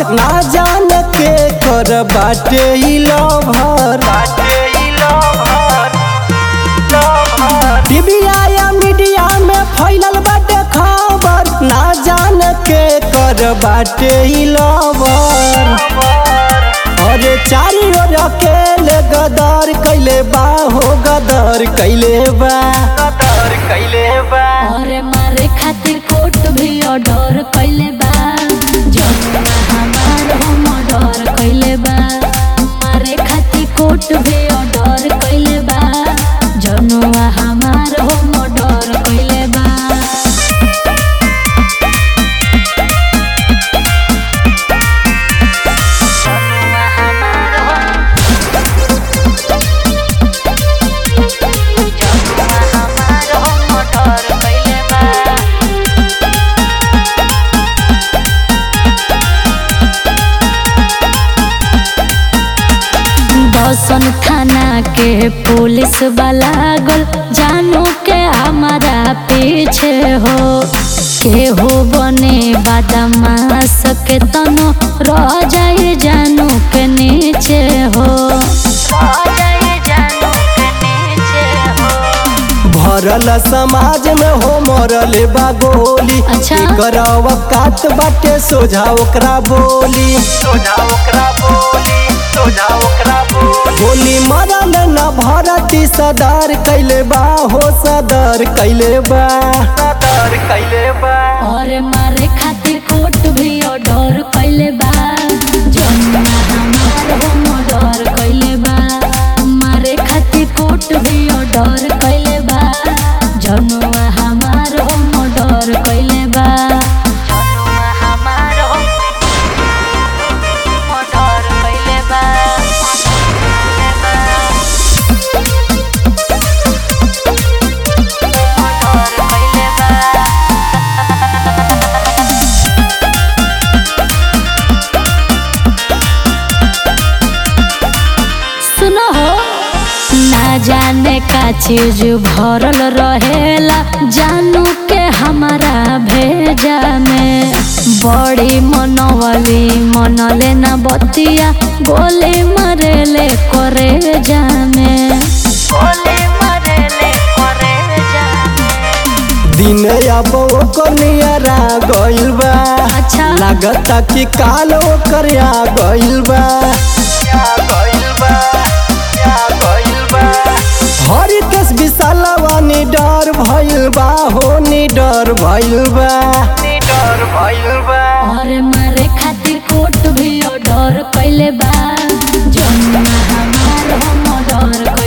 ना जान के कर बाटे ई लभर टीवीया या मीडिया में फैलल बाटे खबर ना जान के कर बाटे ई लभर अरे चारी ओर अकेले गदर कैले बा हो गदर कैले बा गदर कैले बा और मारे खातिर कोर्ट भी ऑर्डर कैले बा जमुना हमार हम ऑर्डर कैले बा मारे खातिर कोर्ट भी ऑर्डर कैले बा जनुआ हमार हम ऑर्डर कैले बा जनुआ हमार जनुआ हमार हम ऑर्डर कैले बा दसन थाना के पुलिस वाला गल जानू के हमारा पीछे हो के हो बने बदमाश के तनो रह जाए जानू के नीचे हो रह जाए जानू के नीचे हो भरल समाज में हो मरल बा गोली अच्छा। एकर औकात बाटे सोझा ओकरा बोली सोझा ओकरा बोली सोझा ओकरा बोली गोली मरल न भरती सदर कैले बा हो सदर कैले बा सदर कैले बा और मारे खातिर कोर्ट भी ऑर्डर कैले बा जमुना हमार हम ऑर्डर कैले बा मारे खातिर कोर्ट भी ऑर्डर कैले बा जनुआ हमार हम ऑर्डर कैले बा जनुआ हमार हम ऑर्डर कैले बा ऑर्डर कैले बा सुनो हो ना जाने का चीज भरल रहेला जानू के हमारा भेजा में बड़ी मनवली मनले ना बतिया गोली मरेले करे जामे गोली मरेले करे जामे दिन अब ओकर नियरा गइल बा अच्छा लागता कि काल ओकर आ गइल बा हर केस विशालवा निडर भइल बा हो निडर भइल बा निडर भइल बा और मारे खातिर कोर्ट भी ऑर्डर कैले बा जमुना हमार हम ऑर्डर